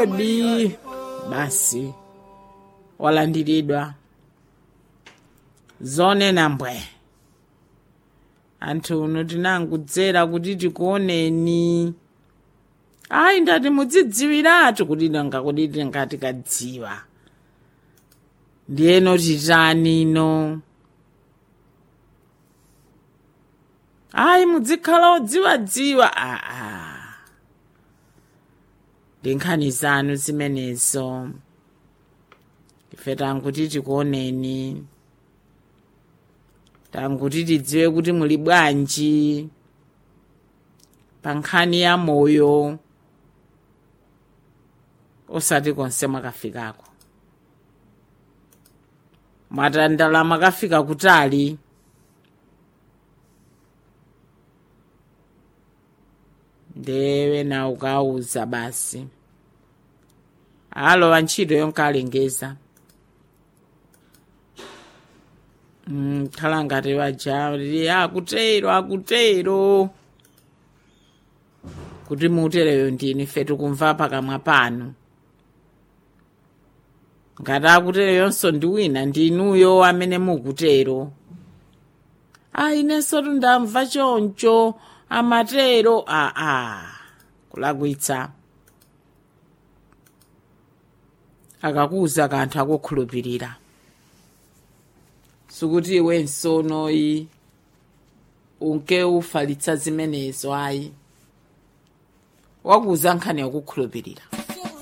moni basi walandiridwa zonena mbwe anthu uno tinangudzera kuti tikuoneni ayi ndati mudzidziwiratu kuti nanga kuti tingati kadziwa ndiyeno titani ino ayi mudzikhala odziwadziwa aa ndi nkhani zanu zimenezo ife tanguti tikuoneni tanguti tidziwe kuti muli bwanji pa nkhani ya moyo osati konse mwakafikako mwatandala mwakafika kutali ndewe na ukauza basi alowa ntchito yonka alengeza Mm, khala ngati waja lili akutero akutero kuti muutereyo ndini ife tikumva pakamwa panu ngati akutereyonso ndi wina ndinuyo amene mukutero ayi inenso tundamva choncho amatero aa kulakwitsa akakuza kanthu akukhulupirira sikuti iwenso noyi unke ufalitsa zimenezo ayi wakuza nkhani yakukhulupirira